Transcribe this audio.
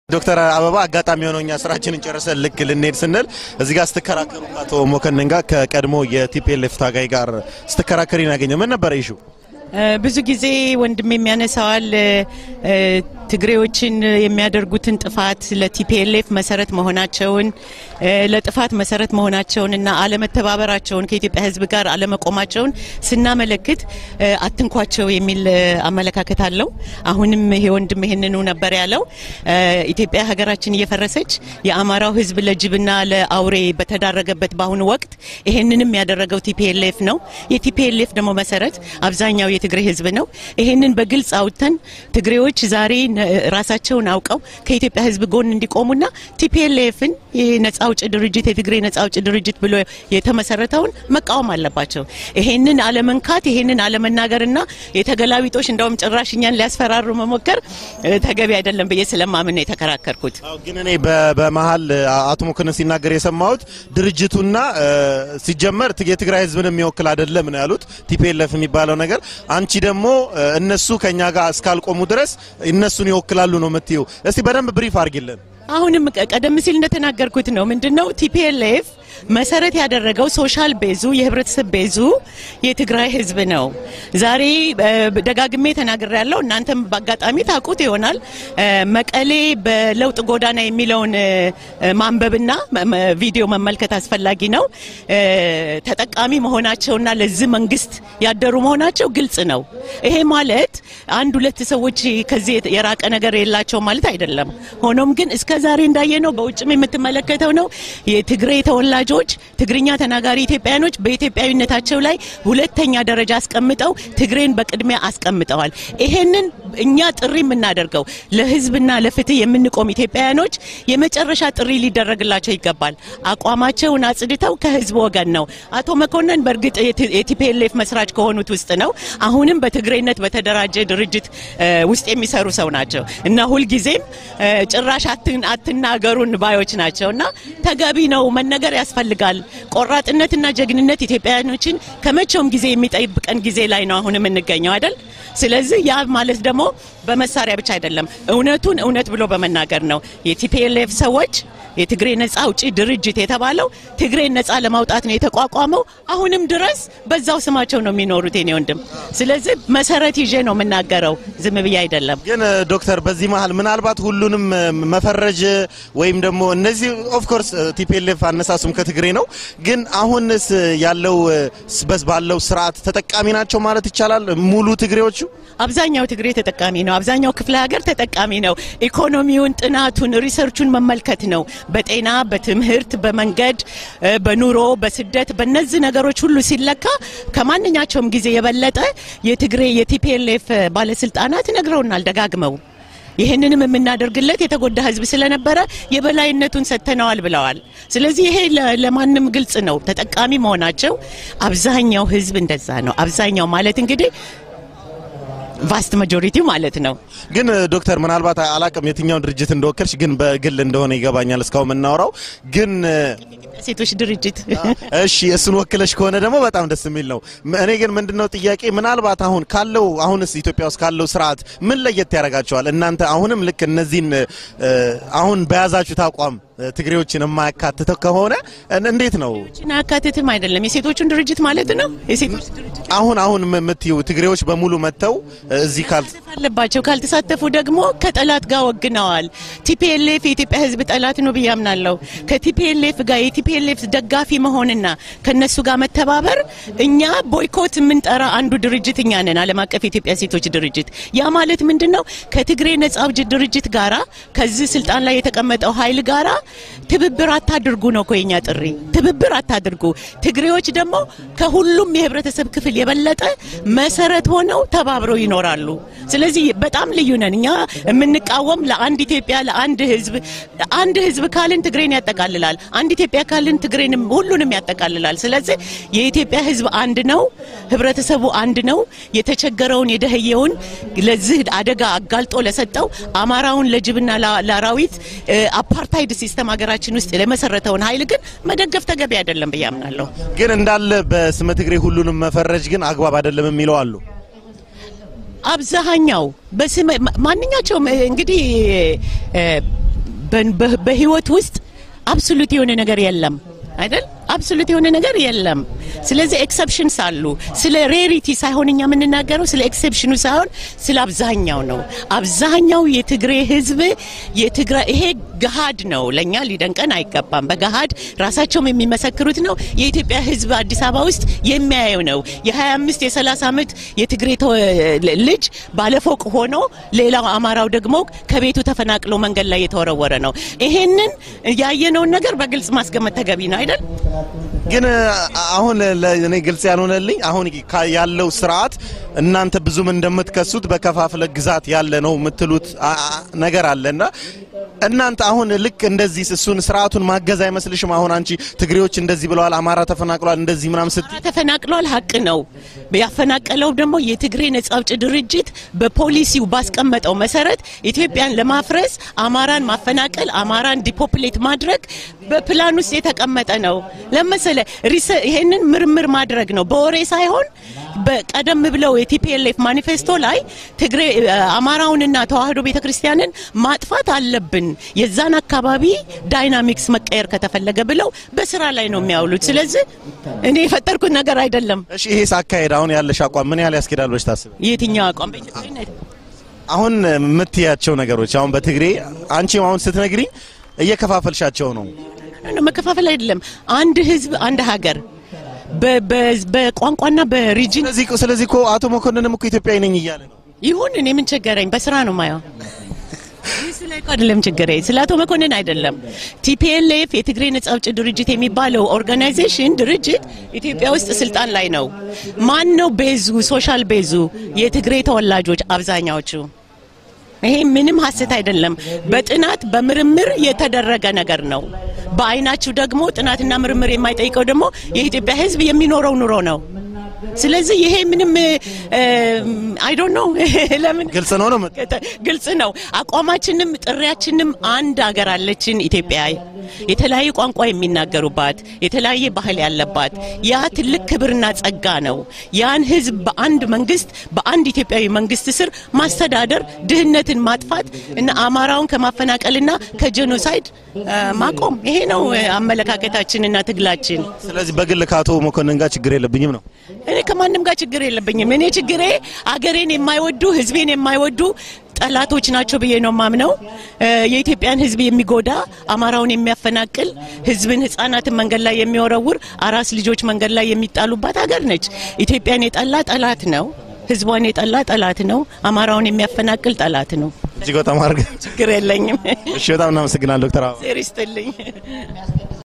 ዶክተር አበባ አጋጣሚ የሆነው እኛ ስራችንን ጨርሰን ልክ ልንሄድ ስንል እዚህ ጋር ስትከራከሩ ከአቶ ሞከንን ጋር ከቀድሞ የቲፒኤልኤፍ ታጋይ ጋር ስትከራከሪ ያገኘ ምን ነበረ ይሹ? ብዙ ጊዜ ወንድም የሚያነሳዋል ትግሬዎችን የሚያደርጉትን ጥፋት ለቲፒኤልኤፍ መሰረት መሆናቸውን ለጥፋት መሰረት መሆናቸውን እና አለመተባበራቸውን ከኢትዮጵያ ሕዝብ ጋር አለመቆማቸውን ስናመለክት አትንኳቸው የሚል አመለካከት አለው። አሁንም ይሄ ወንድም ይህንኑ ነበር ያለው። ኢትዮጵያ ሀገራችን እየፈረሰች የአማራው ሕዝብ ለጅብና ለአውሬ በተዳረገበት በአሁኑ ወቅት ይሄንንም ያደረገው ቲፒኤልኤፍ ነው። የቲፒኤልኤፍ ደግሞ መሰረት አብዛኛው የትግሬ ሕዝብ ነው። ይሄንን በግልጽ አውጥተን ትግሬዎች ዛሬ ራሳቸውን አውቀው ከኢትዮጵያ ህዝብ ጎን እንዲቆሙና ቲፒኤልኤፍን ነጻ አውጭ ድርጅት የትግሬ ነጻ አውጭ ድርጅት ብሎ የተመሰረተውን መቃወም አለባቸው። ይሄንን አለመንካት፣ ይሄንን አለመናገርና የተገላቢጦሽ እንደውም ጭራሽ እኛን ሊያስፈራሩ መሞከር ተገቢ አይደለም ብዬ ስለማምን ነው የተከራከርኩት። ግን እኔ በመሀል አቶ ሞከንን ሲናገር የሰማሁት ድርጅቱና ሲጀመር የትግራይ ህዝብን የሚወክል አይደለም ነው ያሉት ቲፒኤልኤፍ የሚባለው ነገር። አንቺ ደግሞ እነሱ ከኛ ጋር እስካልቆሙ ድረስ እነሱን ይወክላሉ ነው የምትይው። እስቲ በደንብ ብሪፍ አድርጊልን። አሁንም ቀደም ሲል እንደተናገርኩት ነው። ምንድነው ቲፒኤልኤፍ መሰረት ያደረገው ሶሻል ቤዙ የህብረተሰብ ቤዙ የትግራይ ህዝብ ነው። ዛሬ ደጋግሜ ተናግሬ ያለው እናንተም በአጋጣሚ ታውቁት ይሆናል። መቀሌ በለውጥ ጎዳና የሚለውን ማንበብና ቪዲዮ መመልከት አስፈላጊ ነው። ተጠቃሚ መሆናቸውና ለዚህ መንግስት ያደሩ መሆናቸው ግልጽ ነው። ይሄ ማለት አንድ ሁለት ሰዎች ከዚህ የራቀ ነገር የላቸው ማለት አይደለም። ሆኖም ግን እስከ ዛሬ እንዳየነው በውጭም የምትመለከተው ነው የትግሬ ተወላጆች ትግርኛ ተናጋሪ ኢትዮጵያኖች በኢትዮጵያዊነታቸው ላይ ሁለተኛ ደረጃ አስቀምጠው ትግሬን በቅድሚያ አስቀምጠዋል። ይሄንን እኛ ጥሪ የምናደርገው ለህዝብና ለፍትህ የምንቆም ኢትዮጵያውያኖች የመጨረሻ ጥሪ ሊደረግላቸው ይገባል። አቋማቸውን አጽድተው ከህዝብ ወገን ነው። አቶ መኮንን በእርግጥ የቲፒኤልኤፍ መስራች ከሆኑት ውስጥ ነው። አሁንም በትግሬነት በተደራጀ ድርጅት ውስጥ የሚሰሩ ሰው ናቸው እና ሁልጊዜም ጭራሽ አትናገሩን ባዮች ናቸው እና ተገቢ ነው መነገር ያስፈልጋል። ቆራጥነትና ጀግንነት ኢትዮጵያውያኖችን ከመቼውም ጊዜ የሚጠብቀን ጊዜ ላይ ነው አሁን የምንገኘው አይደል? ስለዚህ ያ ማለት ደግሞ በመሳሪያ ብቻ አይደለም፣ እውነቱን እውነት ብሎ በመናገር ነው። የቲፒኤልኤፍ ሰዎች የትግሬ ነጻ አውጪ ድርጅት የተባለው ትግሬን ነጻ ለማውጣት ነው የተቋቋመው። አሁንም ድረስ በዛው ስማቸው ነው የሚኖሩት የኔ ወንድም። ስለዚህ መሰረት ይዤ ነው የምናገረው፣ ዝም ብዬ አይደለም። ግን ዶክተር በዚህ መሀል ምናልባት ሁሉንም መፈረጅ ወይም ደግሞ እነዚህ ኦፍኮርስ ቲፒኤልኤፍ አነሳሱም ከትግሬ ነው። ግን አሁንስ ያለው በስ ባለው ስርዓት ተጠቃሚ ናቸው ማለት ይቻላል ሙሉ ትግሬዎቹ? አብዛኛው ትግሬ ተጠቃሚ ነው። አብዛኛው ክፍለ ሀገር ተጠቃሚ ነው። ኢኮኖሚውን፣ ጥናቱን፣ ሪሰርቹን መመልከት ነው። በጤና፣ በትምህርት፣ በመንገድ፣ በኑሮ፣ በስደት በእነዚህ ነገሮች ሁሉ ሲለካ ከማንኛቸውም ጊዜ የበለጠ የትግሬ የቲፒኤልኤፍ ባለስልጣናት ነግረውናል ደጋግመው ይህንንም የምናደርግለት የተጎዳ ሕዝብ ስለነበረ የበላይነቱን ሰጥተነዋል ብለዋል። ስለዚህ ይሄ ለማንም ግልጽ ነው፣ ተጠቃሚ መሆናቸው። አብዛኛው ሕዝብ እንደዛ ነው። አብዛኛው ማለት እንግዲህ ቫስት ማጆሪቲው ማለት ነው። ግን ዶክተር ምናልባት አላቅም የትኛውን ድርጅት እንደወከልሽ፣ ግን በግል እንደሆነ ይገባኛል እስካሁን የምናወራው ግን ሴቶች ድርጅት እሺ፣ እሱን ወክለሽ ከሆነ ደግሞ በጣም ደስ የሚል ነው። እኔ ግን ምንድነው ጥያቄ ምናልባት አሁን ካለው አሁንስ ኢትዮጵያ ውስጥ ካለው ስርዓት ምን ለየት ያደርጋቸዋል? እናንተ አሁንም ልክ እነዚህን አሁን በያዛችሁት አቋም ትግሬዎችን የማያካትተው ከሆነ እንዴት ነው? አያካትትም አይደለም፣ የሴቶቹን ድርጅት ማለት ነው። የሴቶች ድርጅት አሁን አሁን የምትዩ ትግሬዎች በሙሉ መጥተው እዚህ ካል አለባቸው ካልተሳተፉ ደግሞ ከጠላት ጋር ወግነዋል። ቲፒኤልኤፍ የኢትዮጵያ ሕዝብ ጠላት ነው ብዬ አምናለሁ። ከቲፒኤልኤፍ ጋር የቲፒኤልኤፍ ደጋፊ መሆንና ከነሱ ጋር መተባበር እኛ ቦይኮት የምንጠራ አንዱ ድርጅት እኛ ነን፣ ዓለም አቀፍ የኢትዮጵያ ሴቶች ድርጅት። ያ ማለት ምንድን ነው? ከትግሬ ነጻ አውጪ ድርጅት ጋራ ከዚህ ስልጣን ላይ የተቀመጠው ኃይል ጋራ ትብብር አታድርጉ ነው እኮ የኛ ጥሪ። ትብብር አታድርጉ። ትግሬዎች ደግሞ ከሁሉም የህብረተሰብ ክፍል የበለጠ መሰረት ሆነው ተባብረው ይኖራሉ። ስለዚህ በጣም ልዩ ነን እኛ የምንቃወም ለአንድ ኢትዮጵያ ለአንድ ህዝብ። አንድ ህዝብ ካልን ትግሬን ያጠቃልላል። አንድ ኢትዮጵያ ካልን ትግሬንም ሁሉንም ያጠቃልላል። ስለዚህ የኢትዮጵያ ህዝብ አንድ ነው፣ ህብረተሰቡ አንድ ነው። የተቸገረውን የደህየውን ለዚህ አደጋ አጋልጦ ለሰጠው አማራውን ለጅብና ለአራዊት አፓርታይድ ሲስተም ሀገራችን ውስጥ ለመሰረተውን ኃይል ግን መደገፍ ተገቢ አይደለም ብዬ አምናለሁ። ግን እንዳለ በስመ ትግሬ ሁሉንም መፈረጅ ግን አግባብ አይደለም የሚለው አሉ። አብዛኛው በስመ ማንኛቸውም እንግዲህ በ- በ- በህይወት ውስጥ አብሶሉት የሆነ ነገር የለም አይደል? አብሶሉት የሆነ ነገር የለም። ስለዚህ ኤክሰፕሽንስ አሉ። ስለ ሬሪቲ ሳይሆን እኛ የምንናገረው ስለ ኤክሰፕሽኑ ሳይሆን ስለ አብዛኛው ነው። አብዛኛው የትግሬ ህዝብ የትግራይ ይሄ ገሃድ ነው። ለእኛ ሊደንቀን አይገባም። በገሃድ ራሳቸውም የሚመሰክሩት ነው። የኢትዮጵያ ህዝብ አዲስ አበባ ውስጥ የሚያየው ነው። የ25 የ30 ዓመት የትግሬ ተወ- ልጅ ባለፎቅ ሆኖ ሌላው አማራው ደግሞ ከቤቱ ተፈናቅሎ መንገድ ላይ የተወረወረ ነው። ይሄንን ያየነውን ነገር በግልጽ ማስቀመጥ ተገቢ ነው አይደል? ግን አሁን ለእኔ ግልጽ ያልሆነልኝ አሁን ካ- ያለው ስርዓት እናንተ ብዙም እንደምትከሱት በከፋፍለ ግዛት ያለ ነው የምትሉት አ- አ- ነገር አለና እናንተ አሁን ልክ እንደዚህ እሱን ስርዓቱን ማገዝ አይመስልሽም? አሁን አንቺ ትግሬዎች እንደዚህ ብለዋል፣ አማራ ተፈናቅሏል፣ እንደዚህ ምናምን ስት አማራ ተፈናቅሏል። ሀቅ ነው። ያፈናቀለው ደግሞ የትግሬ ነጻ አውጪ ድርጅት በፖሊሲው ባስቀመጠው መሰረት ኢትዮጵያን ለማፍረስ አማራን ማፈናቀል፣ አማራን ዲፖፕሌት ማድረግ በፕላን ውስጥ የተቀመጠ ነው። ለመሰለ ሪሰ- ይሄንን ምርምር ማድረግ ነው በወሬ ሳይሆን በቀደም ብለው የቲፒኤልኤፍ ማኒፌስቶ ላይ ትግሬ አማራውንና ተዋህዶ ቤተክርስቲያንን ማጥፋት አለብን፣ የዛን አካባቢ ዳይናሚክስ መቀየር ከተፈለገ ብለው በስራ ላይ ነው የሚያውሉት። ስለዚህ እኔ የፈጠርኩት ነገር አይደለም። እሺ ይሄስ አካሄድ አሁን ያለሽ አቋም ምን ያህል ያስኬዳል ብለሽ ታስብ? የትኛው አቋም በኢትዮጵያዊነት አሁን የምትያቸው ነገሮች አሁን በትግሬ አንቺም አሁን ስትነግሪኝ እየከፋፈልሻቸው ነው። ነው መከፋፈል አይደለም። አንድ ህዝብ፣ አንድ ሀገር በ- በ- በቋንቋና በሪጅን ስለዚህ ስለዚህ እኮ አቶ መኮንንም እኮ ኢትዮጵያዊ ነኝ እያለ ነው። ይሁን። እኔ ምን ቸገረኝ? በስራ ነው ማየው። እሱ ላይ እኮ አይደለም ችግሬ፣ ስለ አቶ መኮንን አይደለም። ቲፒኤልኤፍ የትግሬ ነጻ አውጪ ድርጅት የሚባለው ኦርጋናይዜሽን ድርጅት ኢትዮጵያ ውስጥ ስልጣን ላይ ነው። ማን ነው ቤዙ? ሶሻል ቤዙ የትግሬ ተወላጆች አብዛኛዎቹ። ይሄ ምንም ሀሰት አይደለም። በጥናት በምርምር የተደረገ ነገር ነው። በአይናችሁ ደግሞ ጥናትና ምርምር የማይጠይቀው ደግሞ የኢትዮጵያ ሕዝብ የሚኖረው ኑሮ ነው። ስለዚህ ይሄ ምንም አይ ዶንት ኖ ለምን ግልጽ ነው ነው የምት- ግልጽ ነው። አቋማችንም ጥሪያችንም አንድ ሀገር አለችን ኢትዮጵያ የተለያየ ቋንቋ የሚናገሩባት የተለያየ ባህል ያለባት ያ ትልቅ ክብርና ጸጋ ነው። ያን ህዝብ በአንድ መንግስት በአንድ ኢትዮጵያዊ መንግስት ስር ማስተዳደር፣ ድህነትን ማጥፋት እና አማራውን ከማፈናቀልና ከጄኖሳይድ አ፣ ማቆም ይሄ ነው አ፣ አመለካከታችንና ትግላችን። ስለዚህ በግል ከአቶ መኮንን ጋር ችግር የለብኝም ነው። እኔ ከማንም ጋር ችግር የለብኝም። እኔ ችግሬ አገሬን የማይወዱ ህዝቤን የማይወዱ ጠላቶች ናቸው ብዬ ነው ማምነው። እ፣ የኢትዮጵያን ህዝብ የሚጎዳ አማራውን የሚያፈናቅል ህዝብን፣ ህጻናትን መንገድ ላይ የሚወረውር አራስ ልጆች መንገድ ላይ የሚጣሉባት ሀገር ነች። ኢትዮጵያን የጠላ ጠላት ነው። ህዝቧን የጠላ ጠላት ነው። አማራውን የሚያፈናቅል ጠላት ነው። እጅግ በጣም አድርገን ችግር የለኝም። እሺ፣ በጣም እናመሰግናለን ዶክተር አበባ። ዜር ይስጥልኝ።